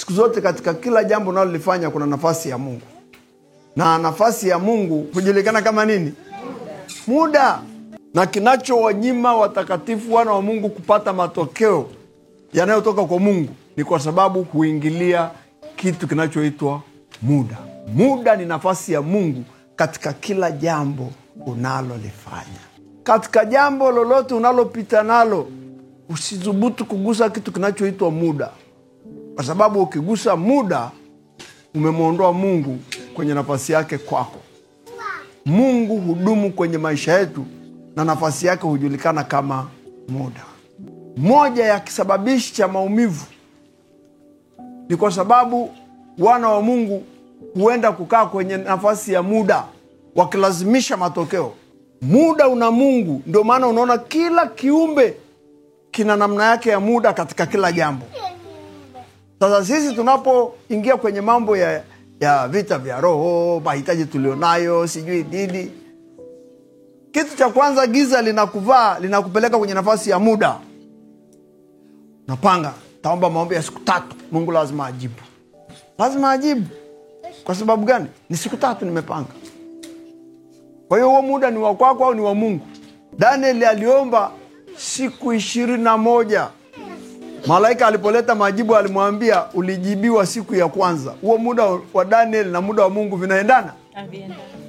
siku zote katika kila jambo unalolifanya kuna nafasi ya mungu na nafasi ya mungu hujulikana kama nini muda na kinachowanyima watakatifu wana wa mungu kupata matokeo yanayotoka kwa mungu ni kwa sababu huingilia kitu kinachoitwa muda muda ni nafasi ya mungu katika kila jambo unalolifanya katika jambo lolote unalopita nalo usidhubutu kugusa kitu kinachoitwa muda kwa sababu ukigusa muda umemwondoa mungu kwenye nafasi yake kwako mungu hudumu kwenye maisha yetu na nafasi yake hujulikana kama muda moja ya kisababishi cha maumivu ni kwa sababu wana wa mungu huenda kukaa kwenye nafasi ya muda wakilazimisha matokeo muda una mungu ndio maana unaona kila kiumbe kina namna yake ya muda katika kila jambo sasa sisi tunapoingia kwenye mambo ya, ya vita vya roho mahitaji tulionayo sijui nini kitu cha kwanza giza linakuvaa linakupeleka kwenye nafasi ya muda napanga taomba maombi ya siku tatu mungu lazima ajibu lazima ajibu kwa sababu gani ni siku tatu nimepanga kwa hiyo huo muda ni wa kwako au ni wa mungu daniel aliomba siku ishirini na moja malaika alipoleta majibu alimwambia ulijibiwa siku ya kwanza huo muda wa daniel na muda wa mungu vinaendana Haviendani.